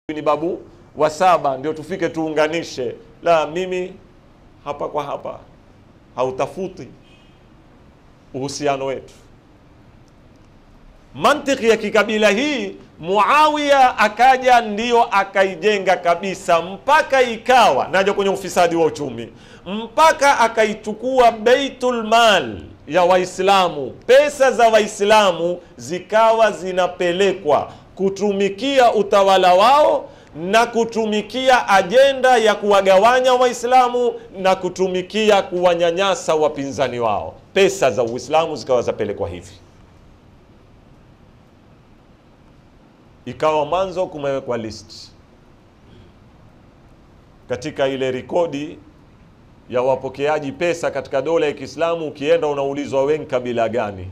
ni babu wa saba ndio tufike tuunganishe. La, mimi hapa kwa hapa hautafuti uhusiano wetu. Mantiki ya kikabila hii Muawiya akaja ndio akaijenga kabisa, mpaka ikawa naja kwenye ufisadi wa uchumi, mpaka akaichukua Baitul Mal ya Waislamu, pesa za Waislamu zikawa zinapelekwa kutumikia utawala wao na kutumikia ajenda ya kuwagawanya Waislamu na kutumikia kuwanyanyasa wapinzani wao. Pesa za Uislamu zikawa zapelekwa hivi. Ikawa mwanzo kumewekwa list katika ile rekodi ya wapokeaji pesa katika dola ya Kiislamu. Ukienda unaulizwa wengi kabila gani?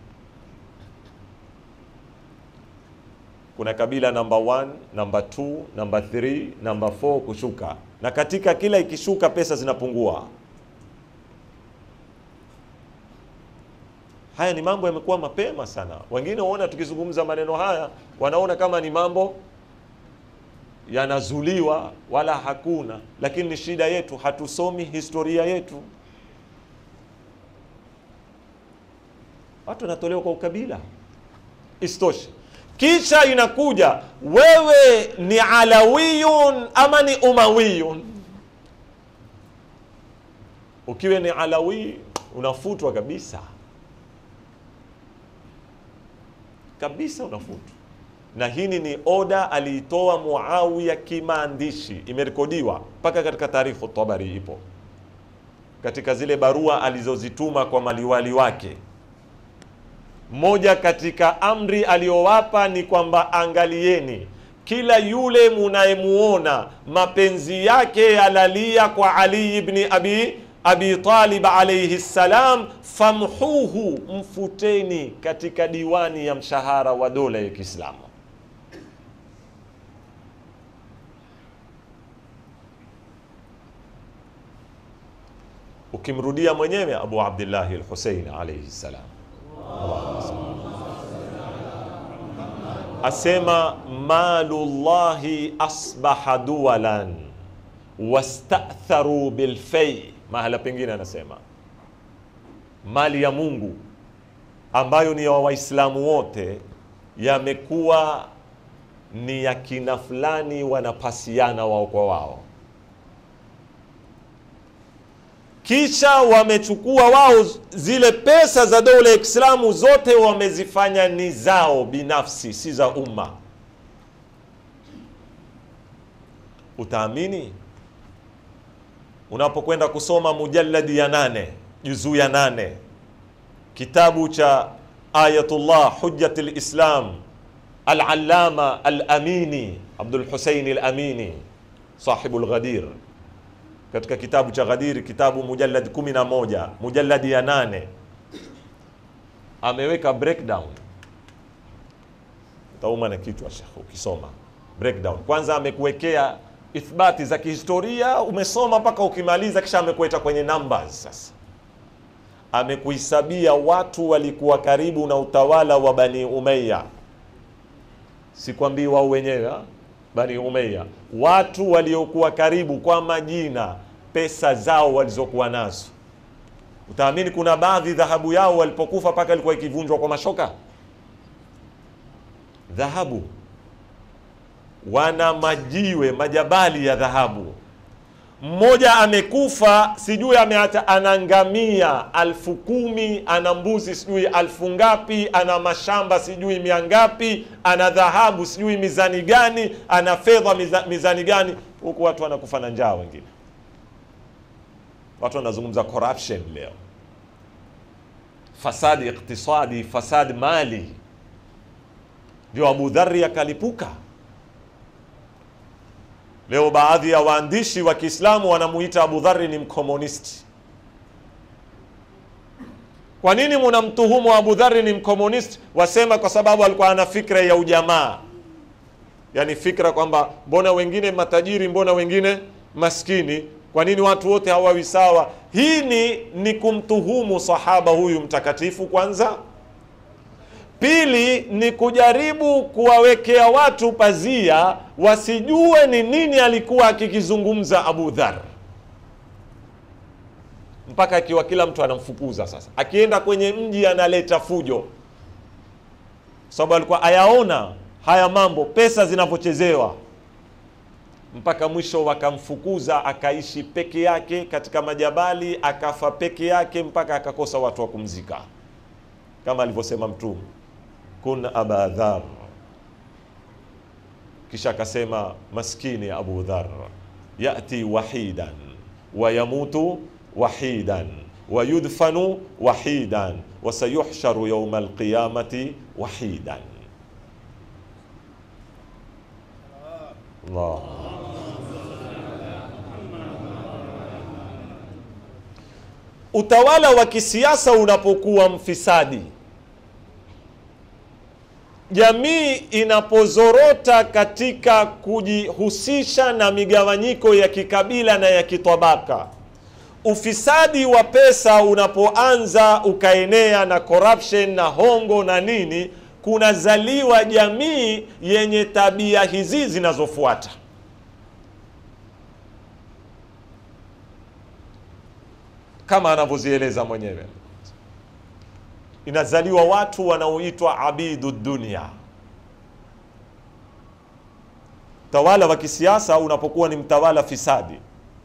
Kuna kabila namba 1, namba 2, namba 3, namba 4 kushuka, na katika kila ikishuka pesa zinapungua. Haya ni mambo yamekuwa mapema sana. Wengine waona tukizungumza maneno haya wanaona kama ni mambo yanazuliwa, wala hakuna, lakini ni shida yetu, hatusomi historia yetu. Watu wanatolewa kwa ukabila, isitoshe kisha inakuja wewe ni alawiyun ama ni umawiyun. Ukiwe ni alawi unafutwa kabisa kabisa, unafutwa. Na hili ni oda aliitoa Muawiya kimaandishi, imerekodiwa mpaka katika Tarikhu Tabari, ipo katika zile barua alizozituma kwa maliwali wake moja katika amri aliyowapa ni kwamba angalieni, kila yule munayemuona mapenzi yake yalalia kwa Ali ibn Abi Abi Talib alayhi salam, famhuhu, mfuteni katika diwani ya mshahara wa dola ya Kiislamu. Ukimrudia mwenyewe Abu Abdillahi al-Husayn alayhi salam asema malullahi asbaha duwalan wastatharu bilfei. Mahala pengine anasema mali ya Mungu ambayo ni ya Waislamu wote yamekuwa ni ya kina fulani, wanapasiana wao kwa wao kisha wamechukua wao zile pesa za dola ya Kiislamu zote wamezifanya ni zao binafsi, si za umma. Utaamini unapokwenda kusoma mujalladi ya nane juzuu ya nane kitabu cha Ayatullah Hujjat lislam Al-Allama Al-Amini Abdul Husaini Al-Amini sahibu Al-Ghadir katika kitabu cha Ghadir, kitabu mujallad 11 mujalladi ya nane ameweka breakdown. Utauma na kichwa shekh ukisoma breakdown. Kwanza amekuwekea ithbati za kihistoria, umesoma mpaka ukimaliza, kisha amekueta kwenye numbers. Sasa amekuhisabia watu walikuwa karibu na utawala wa Bani Umayya, sikwambii wao wenyewe Bani Umayya, watu waliokuwa karibu kwa majina, pesa zao walizokuwa nazo. Utaamini kuna baadhi dhahabu yao walipokufa mpaka ilikuwa ikivunjwa kwa mashoka. Dhahabu, wana majiwe majabali ya dhahabu. Mmoja amekufa sijui ameacha, ana ngamia alfu kumi ana mbuzi sijui alfu ngapi, ana mashamba sijui mia ngapi, ana dhahabu sijui mizani gani, ana fedha miza, mizani gani, huku watu wanakufa na njaa. Wengine watu wanazungumza corruption leo, fasadi iktisadi, fasadi mali, ndio Abu Dharri akalipuka. Leo baadhi ya waandishi wa Kiislamu wanamuita Abu Dharri ni mkomunisti. Kwa nini munamtuhumu Abu Dharri ni mkomunisti? Wasema kwa sababu alikuwa ana fikra ya ujamaa, yaani fikra kwamba mbona wengine matajiri, mbona wengine maskini, kwa nini watu wote hawawi sawa? Hii ni, ni kumtuhumu sahaba huyu mtakatifu kwanza. Pili ni kujaribu kuwawekea watu pazia wasijue ni nini alikuwa akikizungumza Abu Dhar, mpaka akiwa kila mtu anamfukuza. Sasa akienda kwenye mji analeta fujo, sababu alikuwa ayaona haya mambo, pesa zinavyochezewa, mpaka mwisho wakamfukuza, akaishi peke yake katika majabali, akafa peke yake mpaka akakosa watu wa kumzika, kama alivyosema Mtume kun aba dhar. Kisha akasema maskini Abu Dhar, yati wahidan wa yamutu wahidan wa yudfanu wahidan wa sayuhsharu yawma alqiyamati wahidan. Allah. Utawala wa kisiasa unapokuwa mfisadi jamii inapozorota katika kujihusisha na migawanyiko ya kikabila na ya kitabaka, ufisadi wa pesa unapoanza ukaenea na corruption na hongo na nini, kunazaliwa jamii yenye tabia hizi zinazofuata. Kama anavyozieleza mwenyewe inazaliwa watu wanaoitwa abidu dunia. Utawala wa kisiasa unapokuwa ni mtawala fisadi,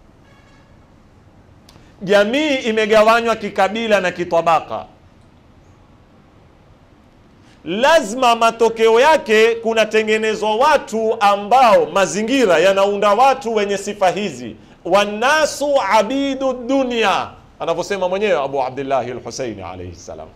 jamii imegawanywa kikabila na kitabaka, lazima matokeo yake kunatengenezwa watu ambao mazingira yanaunda watu wenye sifa hizi, wannasu abidu dunia, anavyosema mwenyewe Abu Abdillahi al-Husaini alayhi salam.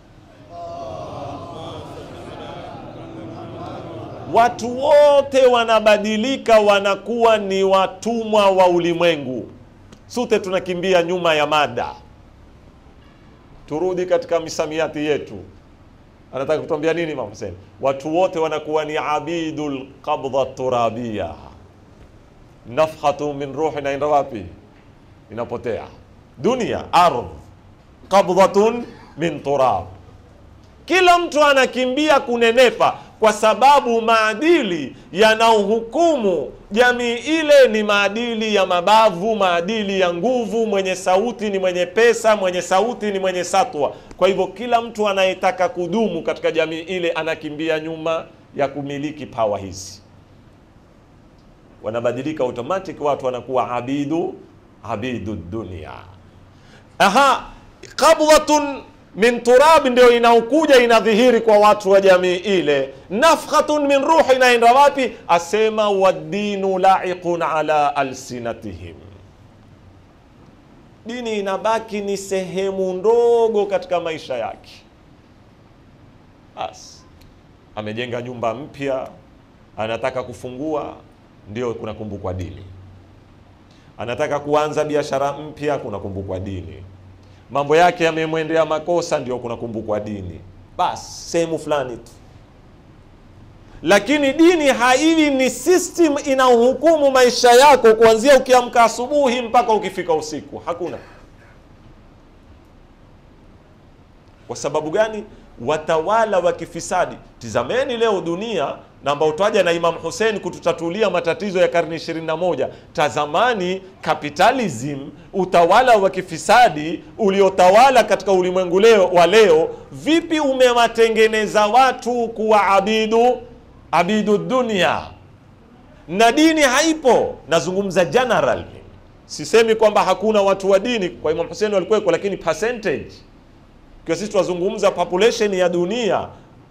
Watu wote wanabadilika, wanakuwa ni watumwa wa ulimwengu. Sote tunakimbia nyuma ya mada. Turudi katika misamiati yetu. Anataka kutuambia nini Imam Hussein? Watu wote wanakuwa ni abidul qabdha turabia. Nafhatu min ruhi inaenda wapi? Inapotea. Dunia, ardh, qabdhatun min turab. Kila mtu anakimbia kunenepa kwa sababu maadili yanaohukumu jamii ile ni maadili ya mabavu, maadili ya nguvu. Mwenye sauti ni mwenye pesa, mwenye sauti ni mwenye satwa. Kwa hivyo kila mtu anayetaka kudumu katika jamii ile anakimbia nyuma ya kumiliki pawa hizi, wanabadilika automatic, watu wanakuwa abidu abidu dunia. Aha, qabdhatun min turab ndio inaokuja inadhihiri kwa watu wa jamii ile. Nafkhatun min ruhi inaenda wapi? Asema waddinu laiqun ala alsinatihim, dini inabaki ni sehemu ndogo katika maisha yake. Bas, amejenga nyumba mpya, anataka kufungua, ndio kunakumbukwa dini. Anataka kuanza biashara mpya, kunakumbukwa dini mambo yake yamemwendea makosa, ndio kunakumbukwa dini. Basi sehemu fulani tu, lakini dini haiwi ni system inahukumu maisha yako kuanzia ukiamka asubuhi mpaka ukifika usiku. Hakuna. Kwa sababu gani? Watawala wa kifisadi. Tizameni leo dunia na ambao twaja na Imam Hussein kututatulia matatizo ya karne 21. Tazamani capitalism, utawala wa kifisadi uliotawala katika ulimwengu leo wa leo, vipi umewatengeneza watu kuwa abidu abidu dunia, na dini haipo. Nazungumza general, sisemi kwamba hakuna watu wa dini. Kwa Imam Hussein walikuweko, lakini percentage, kwa sisi tunazungumza population ya dunia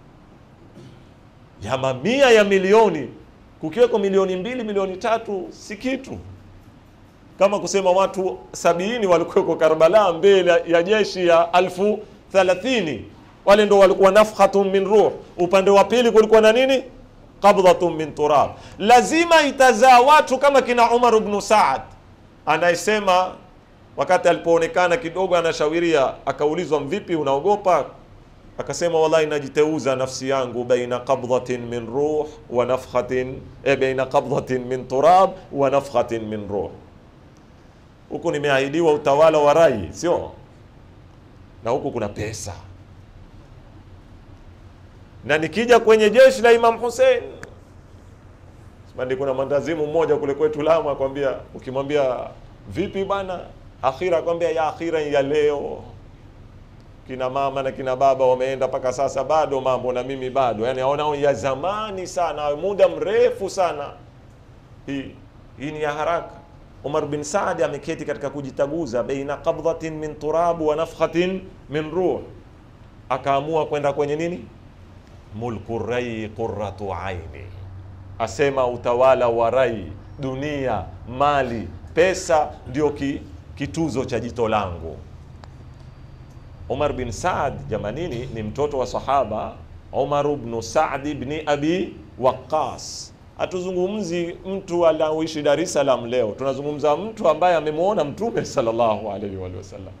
ya mamia ya milioni, kukiweko milioni mbili milioni tatu si kitu. Kama kusema watu sabini walikuweko Karbala mbele ya jeshi ya alfu thalathini, wale ndo walikuwa nafhatun min ruh. Upande wa pili kulikuwa na nini? Qabdhatun min turab. Lazima itazaa watu kama kina Umar ibn Saad anayesema wakati alipoonekana kidogo anashawiria, akaulizwa mvipi, unaogopa akasema wallahi, najiteuza nafsi yangu baina qabdhatin min ruh wa nafkhatin e, baina qabdhatin min turab wa nafkhatin min ruh. Huku nimeahidiwa utawala wa rai, sio na huku kuna pesa. na nikija kwenye jeshi la Imam Hussein Sibandi, kuna mwandazimu mmoja kule kwetu Lamu akwambia, ukimwambia vipi bwana, akhira akwambia ya akhira ya leo kina mama na kina baba wameenda mpaka sasa, bado mambo na mimi bado, yani aona ya zamani sana, muda mrefu sana. Hii hii ni ya haraka. Umar bin Saad ameketi katika kujitaguza baina qabdhatin min turab wa nafkhatin min ruh, akaamua kwenda kwenye nini, mulku rai qurratu aini, asema utawala wa rai, dunia, mali, pesa ndio ki, kituzo cha jito langu. Umar bin Saad jamanini ni mtoto wa sahaba Umar ibn Saad ibn Abi Waqqas. Hatuzungumzi mtu anaoishi Dar es Salaam leo, tunazungumza mtu ambaye amemwona Mtume sallallahu alaihi wa sallam.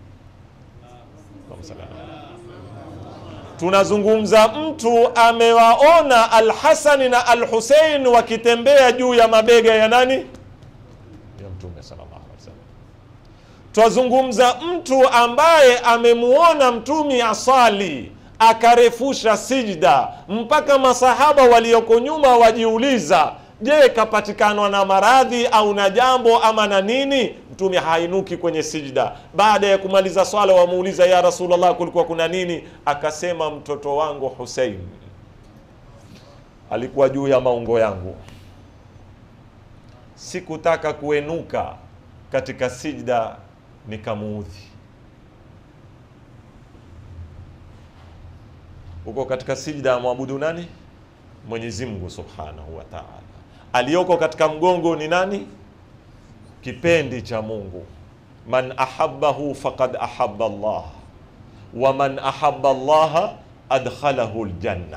Tunazungumza mtu amewaona Al-Hasan na Al-Hussein wakitembea juu ya mabega ya nani? Ya Mtume sallallahu alaihi wasallam. Twazungumza mtu ambaye amemuona mtumi asali akarefusha sijda mpaka masahaba walioko nyuma wajiuliza, je, kapatikanwa na maradhi au na jambo ama na nini? Mtume hainuki kwenye sijda. Baada ya kumaliza swala, wamuuliza ya Rasulullah, kulikuwa kuna nini? Akasema, mtoto wangu Hussein alikuwa juu ya maungo yangu, sikutaka kuenuka katika sijda nikamuudhi. Uko katika sijda amwabudu nani? Mwenyezi Mungu Subhanahu wa Ta'ala. Aliyoko katika mgongo ni nani? Kipendi cha Mungu. Man ahabbahu faqad ahabba Allah wa man ahabba Allah adkhalahu aljanna.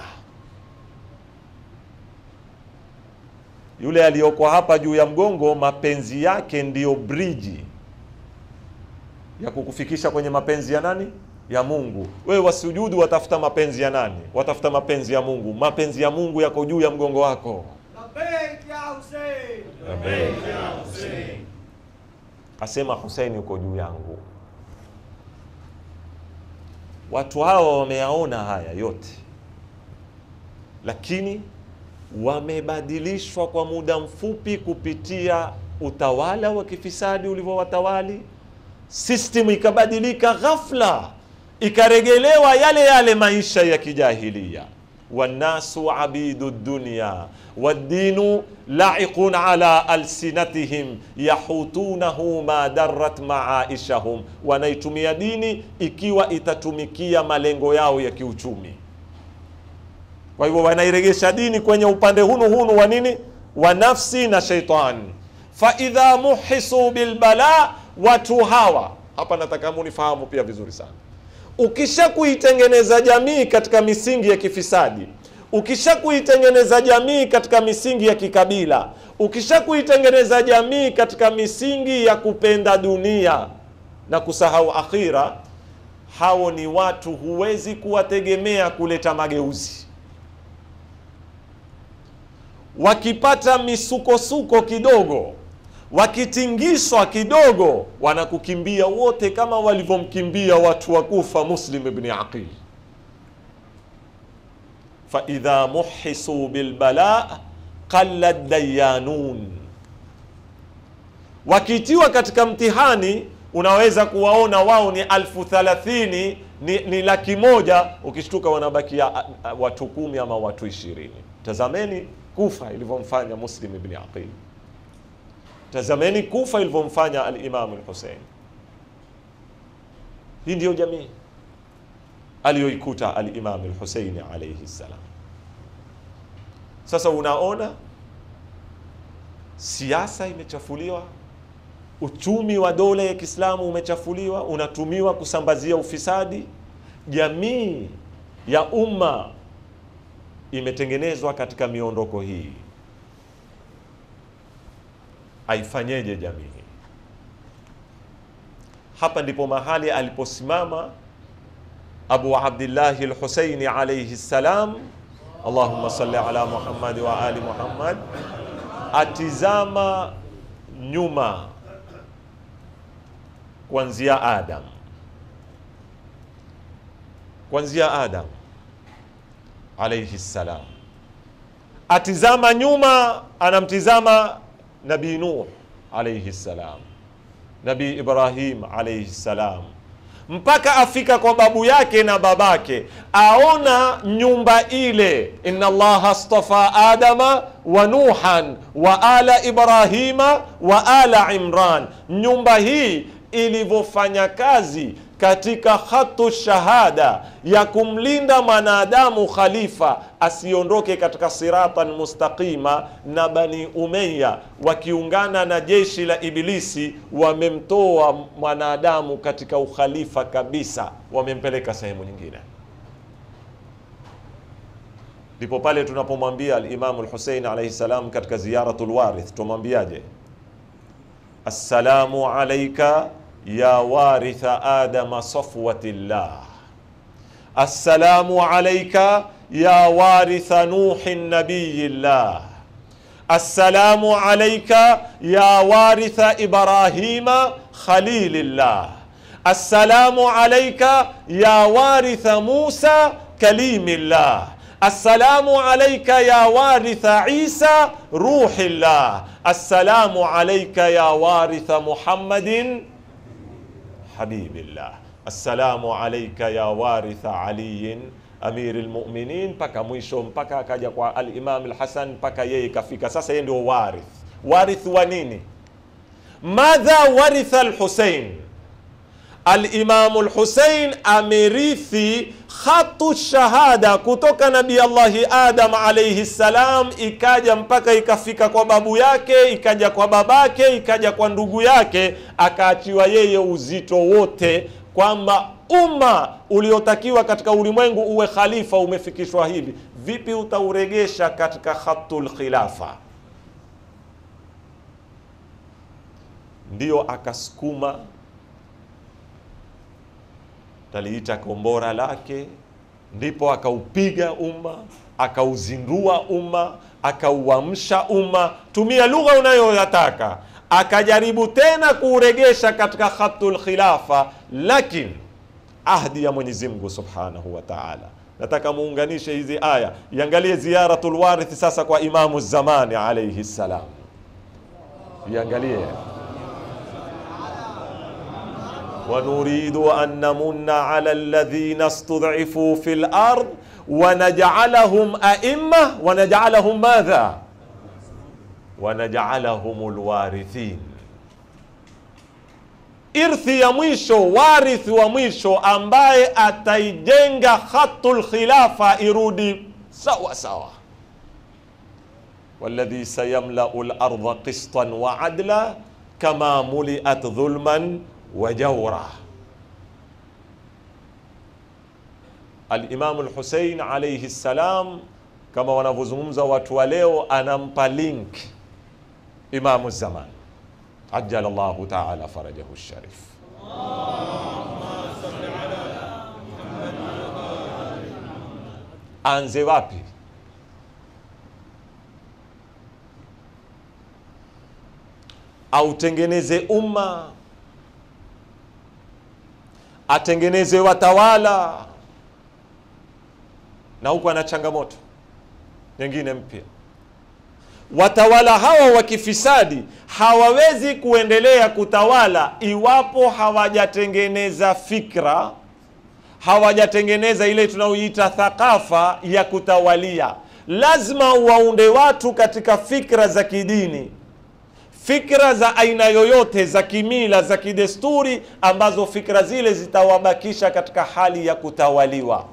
Yule aliyoko hapa juu ya mgongo, mapenzi yake ndiyo briji ya kukufikisha kwenye mapenzi ya nani? Ya Mungu. Wewe wasujudu, watafuta mapenzi ya nani? Watafuta mapenzi ya Mungu. Mapenzi ya Mungu yako juu ya mgongo wako. Labbaik ya Hussein. Asema Hussein yuko juu yangu. Watu hawa wameyaona haya yote, lakini wamebadilishwa kwa muda mfupi kupitia utawala wa kifisadi ulivyowatawali. System ikabadilika ghafla, ikaregelewa yale yale maisha ya kijahilia. wannasu abidu dunya waddinu laiqun ala alsinatihim yahutunahu ma darrat maaishahum, wanaitumia dini ikiwa itatumikia malengo yao ya kiuchumi. Kwa hivyo wanairegesha dini kwenye upande hunu hunu wa nini, wa nafsi na sheitani. Fa idha muhisu bilbala, watu hawa hapa, nataka munifahamu pia vizuri sana. Ukisha kuitengeneza jamii katika misingi ya kifisadi, ukisha kuitengeneza jamii katika misingi ya kikabila, ukisha kuitengeneza jamii katika misingi ya kupenda dunia na kusahau akhira, hao ni watu huwezi kuwategemea kuleta mageuzi wakipata misukosuko kidogo, wakitingishwa kidogo, wanakukimbia wote, kama walivyomkimbia watu wa Kufa Muslim ibn Aqil. fa idha muhisu bilbala qalla dayanun, wakitiwa katika mtihani unaweza kuwaona wao ni alfu thalathini ni, ni laki moja, ukishtuka wanabakia a, a, watu kumi ama watu ishirini. Tazameni Kufa ilivyomfanya Muslim ibn Aqil. Tazameni Kufa ilivyomfanya al-Imam al-Hussein. Hii ndiyo jamii aliyoikuta al-Imam al-Hussein alayhi salam. Sasa unaona siasa imechafuliwa, uchumi wa dola ya Kiislamu umechafuliwa, unatumiwa kusambazia ufisadi. Jamii ya umma imetengenezwa katika miondoko hii. Aifanyeje jamii hii? Hapa ndipo mahali aliposimama Abu Abdillahi al-Husaini alayhi salam, Allahumma salli ala Muhammad wa ali Muhammad, atizama nyuma kuanzia Adam, kuanzia Adam alaihi ssalam, atizama nyuma, anamtizama Nabii Nuh alaihi ssalam, Nabii Ibrahim alaihi ssalam, mpaka afika kwa babu yake na babake, aona nyumba ile, inna allaha astafa adama wa nuhan wa ala ibrahima wa ala imran, nyumba hii ilivyofanya kazi katika khatu shahada ya kumlinda mwanadamu khalifa asiondoke katika siratan mustaqima, na Bani Umayya wakiungana na jeshi la Ibilisi wamemtoa mwanadamu katika ukhalifa kabisa, wamempeleka sehemu nyingine. Ndipo pale tunapomwambia Alimamu Lhusein alaihi salam katika ziyaratul warith, tumwambiaje? assalamu alaika ya waritha adama safwatillah, assalamu alaika ya waritha nuhi nabiyillah, assalamu alaika ya waritha ibrahima khalilillah, assalamu alaika ya waritha musa kalimillah, assalamu alaika ya waritha isa ruhillah, assalamu alaika ya waritha muhammadin habibillah assalamu alaika ya waritha aliyin amiri lmuminin, mpaka mwisho, mpaka akaja kwa alimam Lhasan, mpaka yeye ikafika sasa, yeye ndio warith. Warith wa nini? Madha waritha Lhusein? Alimamu Lhusein amerithi khatu shahada kutoka Nabii Allahi Adam alaihi ssalam, ikaja mpaka ikafika kwa babu yake, ikaja kwa babake, ikaja kwa ndugu yake, akaachiwa yeye uzito wote, kwamba umma uliotakiwa katika ulimwengu uwe khalifa umefikishwa hivi. Vipi utauregesha katika khatul khilafa? Ndiyo akasukuma taliita kombora lake, ndipo akaupiga umma, akauzindua umma, akauamsha umma, tumia lugha unayoyataka. Akajaribu tena kuuregesha katika khatul khilafa, lakini ahdi ya Mwenyezi Mungu subhanahu wa taala. Nataka muunganishe hizi aya, iangalie ziyaratul warith sasa kwa Imamu Zamani alaihi ssalam, iangalie wanuridu an namunna ala alladhina stud'ifu fi lard wanaj'alahum a'imma wanaj'alahum madha wanaj'alahum lwarithin. Irthi ya mwisho, warithi wa mwisho ambaye ataijenga khatul khilafa irudi sawa sawa. walladhi sayamlau larda qistan wa adla kama muliat dhulman wa jawra. Alimamu Lhusein alaihi ssalam, kama wanavyozungumza watu wa leo, anampa link Imamu Zaman ajala llahu taala farajahu sharif. Anze wapi? Autengeneze umma atengeneze watawala, na huku ana changamoto nyingine mpya. Watawala hawa wa kifisadi hawawezi kuendelea kutawala iwapo hawajatengeneza fikra, hawajatengeneza ile tunaoiita thakafa ya kutawalia. Lazima waunde watu katika fikra za kidini fikra za aina yoyote za kimila za kidesturi, ambazo fikra zile zitawabakisha katika hali ya kutawaliwa.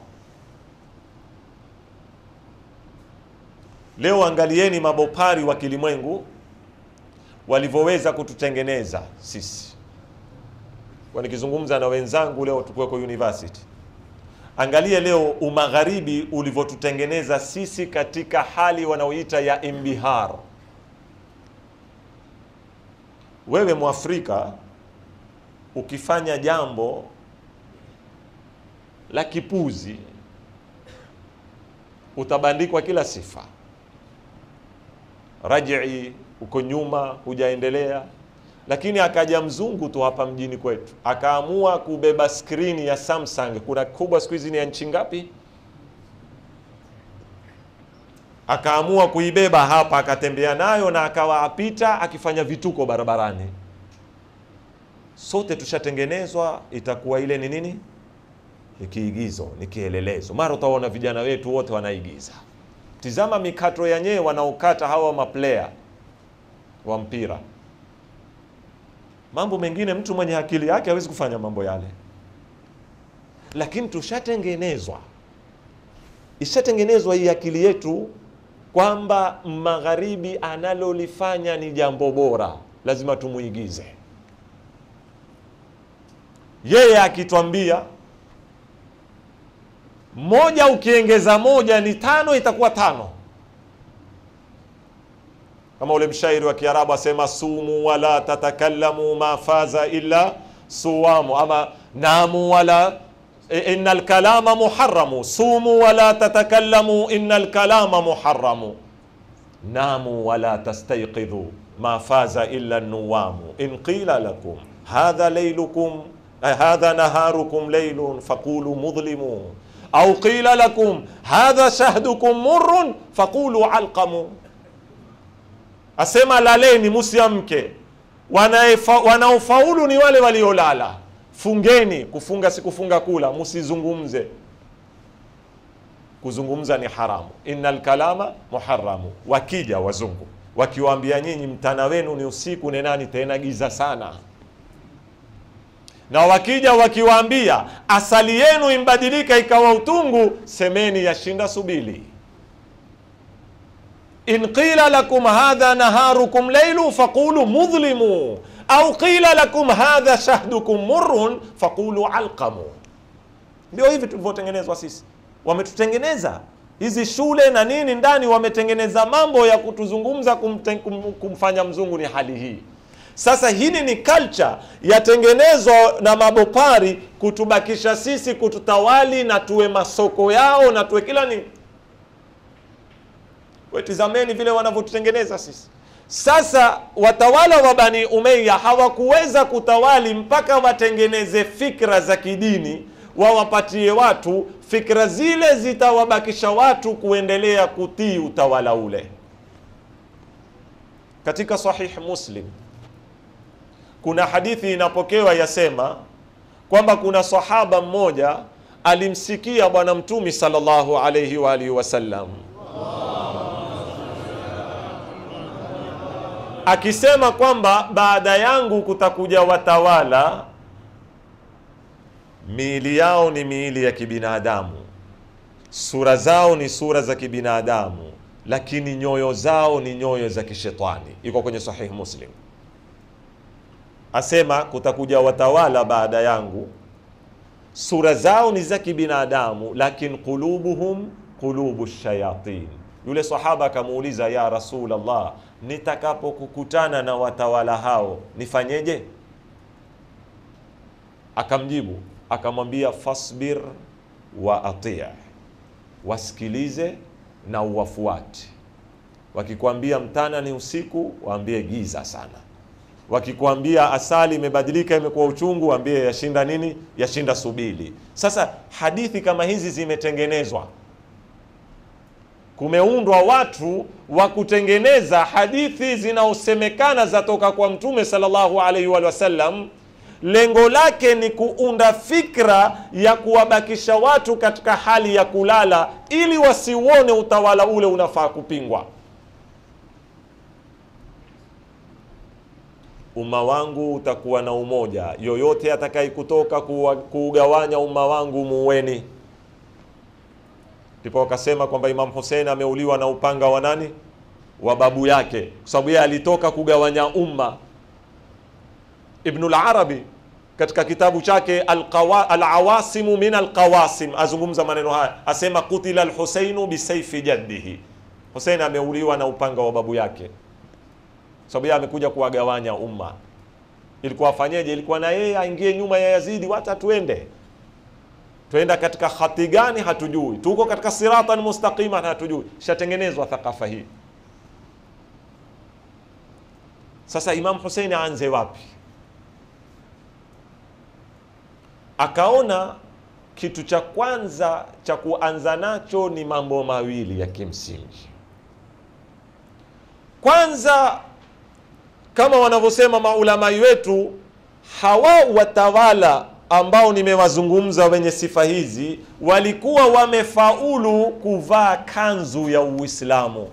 Leo angalieni mabopari wa kilimwengu walivyoweza kututengeneza sisi. Kwa nikizungumza na wenzangu leo tukuweko university, angalie leo umagharibi ulivyotutengeneza sisi katika hali wanaoita ya imbihar wewe Mwafrika ukifanya jambo la kipuzi utabandikwa kila sifa, rajii, uko nyuma, hujaendelea. Lakini akaja mzungu tu hapa mjini kwetu akaamua kubeba skrini ya Samsung. Kuna kubwa siku hizi ni ya nchi ngapi? akaamua kuibeba hapa, akatembea nayo na akawa apita akifanya vituko barabarani. Sote tushatengenezwa, itakuwa ile ni nini? Ni kiigizo, ni kielelezo. Mara utaona vijana wetu wote wanaigiza. Tizama mikato yenyewe wanaokata hawa maplayer wa mpira. Mambo mengine mtu mwenye akili yake hawezi kufanya mambo yale, lakini tushatengenezwa, ishatengenezwa hii akili yetu kwamba magharibi analolifanya ni jambo bora, lazima tumuigize. Yeye akitwambia moja ukiengeza moja ni tano, itakuwa tano. Kama ule mshairi wa Kiarabu asema, sumu wala tatakallamu ma faza illa suwamu, ama namu wala inna alkalama muharamu, sumu wala tatakallamu inna alkalama muharamu, namu wala tastayqidhu ma faza illa nuwamu, in qila lakum hadha laylukum hadha naharukum laylun faqulu mudhlimu au qila lakum hadha shahdukum murrun faqulu alqamu, asema laleni musiamke, wanaofaulu ni wale waliolala. Fungeni, kufunga si kufunga kula, musizungumze. Kuzungumza ni haramu, innal kalama muharamu. Wakija wazungu wakiwaambia nyinyi mtana wenu ni usiku, nenani tena giza sana na wakija wakiwaambia asali yenu imbadilika ikawa utungu, semeni yashinda subili. in qila lakum hadha naharukum laylu faqulu mudhlimu au qila lakum hadha shahdukum murrun faqulu alqamu. Ndio hivi tulivyotengenezwa sisi, wametutengeneza hizi shule na nini ndani, wametengeneza mambo ya kutuzungumza kumten, kum, kumfanya mzungu ni hali hii sasa hili ni culture yatengenezwa na mabopari kutubakisha sisi, kututawali na tuwe masoko yao na tuwe kila nini. Wetizameni vile wanavyotutengeneza sisi. Sasa watawala wa Bani Umayya hawakuweza kutawali mpaka watengeneze fikra za kidini, wawapatie watu fikra zile, zitawabakisha watu kuendelea kutii utawala ule. Katika Sahih Muslim kuna hadithi inapokewa yasema kwamba kuna sahaba mmoja alimsikia Bwana Mtumi sallallahu alayhi wa alihi wasallam akisema kwamba baada yangu kutakuja watawala miili yao ni miili ya kibinadamu, sura zao ni sura za kibinadamu, lakini nyoyo zao ni nyoyo za kishetani. Iko kwenye Sahih Muslim asema kutakuja watawala baada yangu, sura zao ni za kibinadamu, lakini qulubuhum qulubu shayatin. Yule sahaba akamuuliza, ya Rasulullah, nitakapokukutana na watawala hao nifanyeje? Akamjibu akamwambia, fasbir wa ati, wasikilize na uwafuate. Wakikwambia mtana ni usiku, waambie giza sana wakikwambia asali imebadilika imekuwa uchungu, waambie yashinda nini? Yashinda subili. Sasa hadithi kama hizi zimetengenezwa, kumeundwa watu wa kutengeneza hadithi zinaosemekana zatoka kwa Mtume sallallahu alaihi wa sallam. Lengo lake ni kuunda fikra ya kuwabakisha watu katika hali ya kulala, ili wasiuone utawala ule unafaa kupingwa. Umma wangu utakuwa na umoja, yoyote atakaye kutoka kuugawanya umma wangu muweni. Ndipo wakasema kwamba Imam Hussein ameuliwa na upanga wa nani? Wa babu yake, kwa sababu yeye alitoka kugawanya umma. Ibnul Arabi katika kitabu chake Alawasimu min Alqawasim azungumza maneno haya, asema kutila Alhuseinu bisaifi jaddihi, Hussein ameuliwa na upanga wa babu yake sababu yeye amekuja kuwagawanya umma. Ilikuwa afanyeje? Ilikuwa na yeye aingie nyuma ya Yazidi, wacha tuende, tuenda katika hati gani hatujui, tuko katika siratan mustaqima hatujui. Shatengenezwa thakafa hii. Sasa Imam Hussein aanze wapi? Akaona kitu cha kwanza cha kuanza nacho ni mambo mawili ya kimsingi. kwanza kama wanavyosema maulamai wetu hawa watawala ambao nimewazungumza wenye sifa hizi walikuwa wamefaulu kuvaa kanzu ya uislamu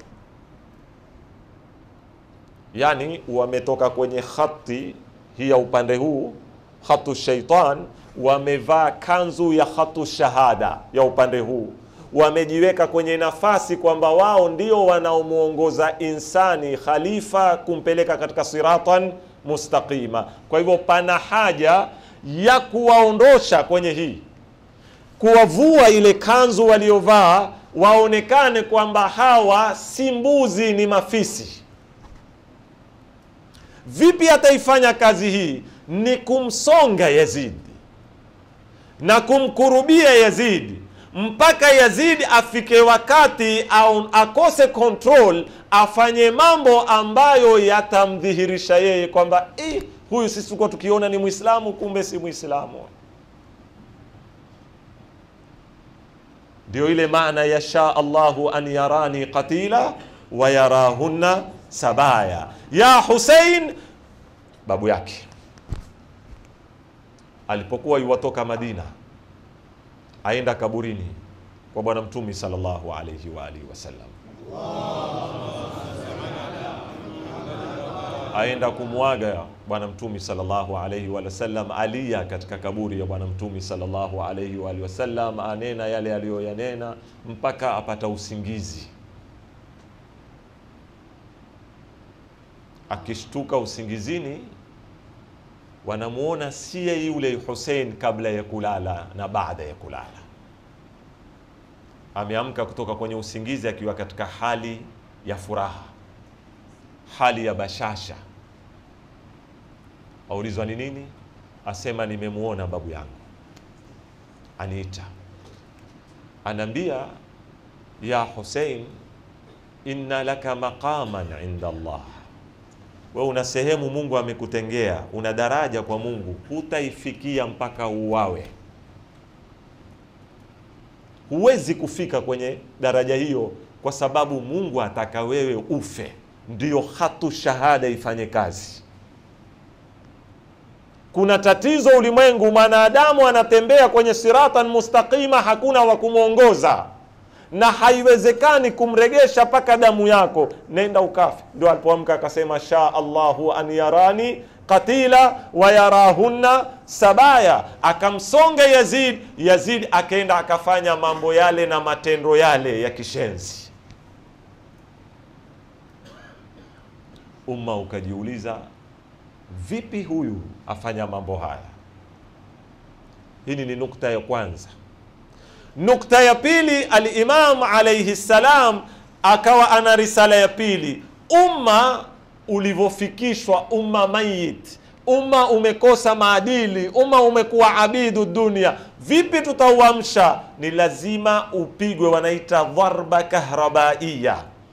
yani wametoka kwenye khati hii ya upande huu khatu shaitan wamevaa kanzu ya khatu shahada ya upande huu wamejiweka kwenye nafasi kwamba wao ndio wanaomwongoza insani khalifa kumpeleka katika siratan mustaqima kwa hivyo pana haja ya kuwaondosha kwenye hii kuwavua ile kanzu waliovaa waonekane kwamba hawa si mbuzi ni mafisi vipi ataifanya kazi hii ni kumsonga yazidi na kumkurubia yazidi mpaka yazidi afike wakati au akose control afanye mambo ambayo yatamdhihirisha yeye kwamba eh, huyu sisi tulikuwa tukiona ni mwislamu kumbe si mwislamu ndio ile maana yasha allahu an yarani qatila wa yarahunna sabaya ya husein babu yake alipokuwa yuwatoka madina aenda kaburini kwa bwana mtumi sallallahu alayhi wa alihi wasallam aenda kumwaga bwana mtumi sallallahu alayhi wa sallam alia katika kaburi ya bwana mtumi sallallahu alayhi wa alihi wasallam anena yale aliyoyanena mpaka apata usingizi akishtuka usingizini wanamuona siye yule Hussein kabla ya kulala na baada ya kulala. Ameamka kutoka kwenye usingizi akiwa katika hali ya furaha, hali ya bashasha. Aulizwa ni nini? Asema nimemuona babu yangu, aniita, anaambia ya Hussein, inna laka maqaman inda Allah we una sehemu Mungu amekutengea, una daraja kwa Mungu, hutaifikia mpaka uwawe. Huwezi kufika kwenye daraja hiyo kwa sababu Mungu ataka wewe ufe, ndiyo hatu shahada ifanye kazi. Kuna tatizo ulimwengu, mwanadamu anatembea kwenye siratan mustaqima, hakuna wa kumwongoza na haiwezekani kumregesha mpaka damu yako, nenda ukafe. Ndio alipoamka akasema, sha Allahu an yarani qatila wa yarahunna sabaya, akamsonga Yazid. Yazid akaenda akafanya mambo yale na matendo yale ya kishenzi. Umma ukajiuliza, vipi huyu afanya mambo haya? Hili ni nukta ya kwanza. Nukta ya pili, Alimam alaihi salam akawa ana risala ya pili, umma ulivyofikishwa, umma mayit, umma umekosa maadili, umma umekuwa abidu dunia. Vipi tutauamsha? Ni lazima upigwe, wanaita dharba kahrabaiya,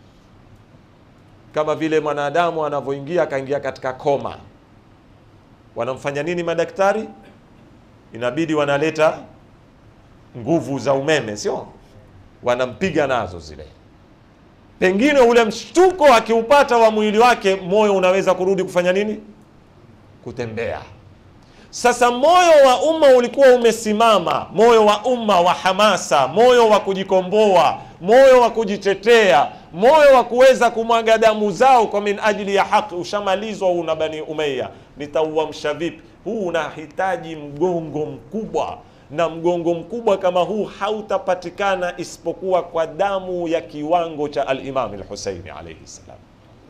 kama vile mwanadamu anavyoingia akaingia katika koma. Wanamfanya nini madaktari? Inabidi wanaleta nguvu za umeme, sio? Wanampiga nazo zile, pengine ule mshtuko akiupata wa mwili wake, moyo unaweza kurudi kufanya nini? Kutembea. Sasa moyo wa umma ulikuwa umesimama, moyo wa umma wa hamasa, moyo wa kujikomboa, moyo wa kujitetea, moyo wa kuweza kumwaga damu zao kwa min ajili ya haki, ushamalizwa huu na Bani Umayya. Nitauamsha vipi? Huu unahitaji mgongo mkubwa na mgongo mkubwa kama huu hautapatikana isipokuwa kwa damu ya kiwango cha al-Imam al-Husaini alayhi salam.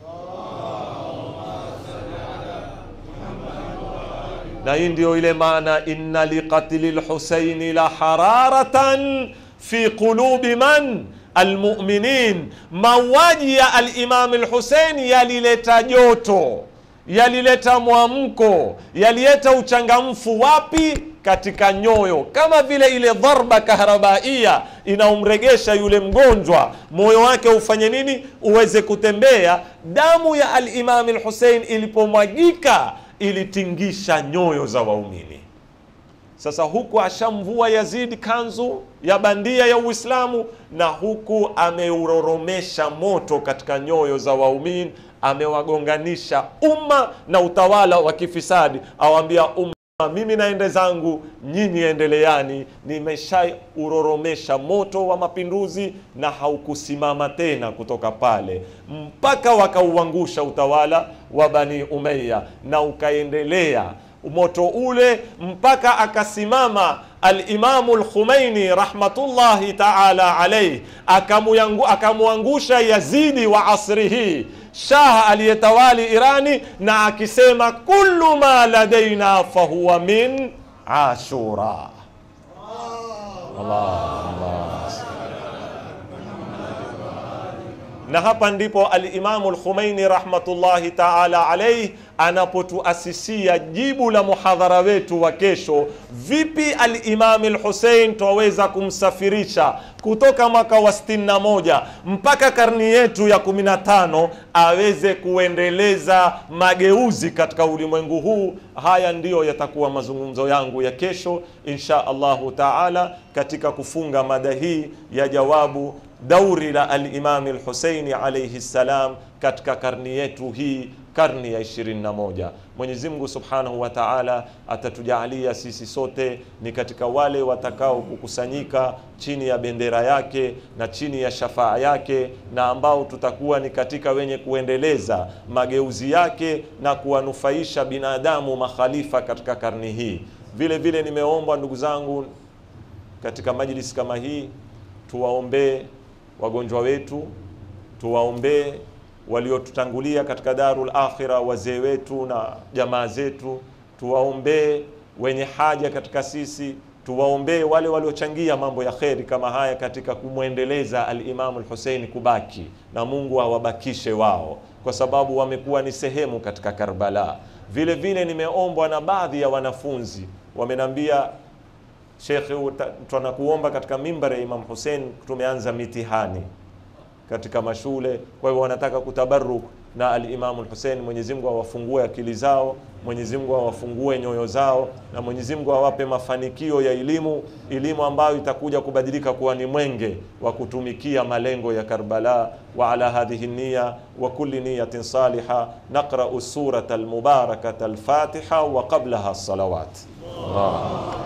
Na hii ndio ile maana inna liqatli al-Husaini la hararatan fi qulubi man almuminin, mauaji ya al-Imam al-Husaini yalileta joto, yalileta mwamko, yalileta uchangamfu wapi? katika nyoyo, kama vile ile dharba kahrabaia inaumregesha yule mgonjwa, moyo wake ufanye nini? Uweze kutembea. Damu ya al-Imam al-Hussein ilipomwagika ilitingisha nyoyo za waumini. Sasa huku ashamvua Yazid kanzu ya bandia ya Uislamu, na huku ameuroromesha moto katika nyoyo za waumini, amewagonganisha umma na utawala wa kifisadi, awambia umma mimi naende zangu, nyinyi endeleani. Nimeshauroromesha moto wa mapinduzi na haukusimama tena kutoka pale mpaka wakauangusha utawala wa Bani Umayya na ukaendelea moto ule mpaka akasimama Alimamu Lkhumaini rahmatullahi taala alaihi akamwangusha Yazidi wa asri hii shah aliyetawali Irani, na akisema kullu ma ladaina fahuwa min ashura. Allah, Allah. Na hapa ndipo Alimamu Lkhumaini rahmatullahi taala alaihi anapotuasisia jibu la muhadhara wetu wa kesho, vipi Alimami Lhusein twaweza kumsafirisha kutoka mwaka wa 61 mpaka karni yetu ya 15 aweze kuendeleza mageuzi katika ulimwengu huu. Haya ndiyo yatakuwa mazungumzo yangu ya kesho insha Allahu taala, katika kufunga mada hii ya jawabu dauri la Alimami Lhuseini alaihi ssalam katika karni yetu hii karni ya 21. Mwenyezi Mungu Subhanahu wa Ta'ala atatujalia sisi sote ni katika wale watakao kukusanyika chini ya bendera yake na chini ya shafaa yake, na ambao tutakuwa ni katika wenye kuendeleza mageuzi yake na kuwanufaisha binadamu makhalifa katika karni hii. Vile vile nimeomba ndugu zangu katika majlisi kama hii tuwaombee wagonjwa wetu, tuwaombee waliotutangulia katika darul akhira, wazee wetu na jamaa zetu, tuwaombee wenye haja katika sisi, tuwaombee wale waliochangia mambo ya kheri kama haya katika kumwendeleza alimamu Lhuseini kubaki, na Mungu awabakishe wao, kwa sababu wamekuwa ni sehemu katika Karbala. Vile vile nimeombwa na baadhi ya wanafunzi wamenambia, Shekhe, tunakuomba katika mimbari ya Imam Hussein tumeanza mitihani katika mashule. Kwa hivyo wanataka kutabaruk na alimamu Hussein. Mwenyezi Mungu awafungue akili zao, Mwenyezi Mungu awafungue nyoyo zao, na Mwenyezi Mungu awape mafanikio ya elimu, elimu ambayo itakuja kubadilika kuwa ni mwenge wa kutumikia malengo ya Karbala. Wa ala hadhihi niya wa kulli niyatin saliha naqra'u surata almubarakata alfatiha wa qablaha salawat Allah.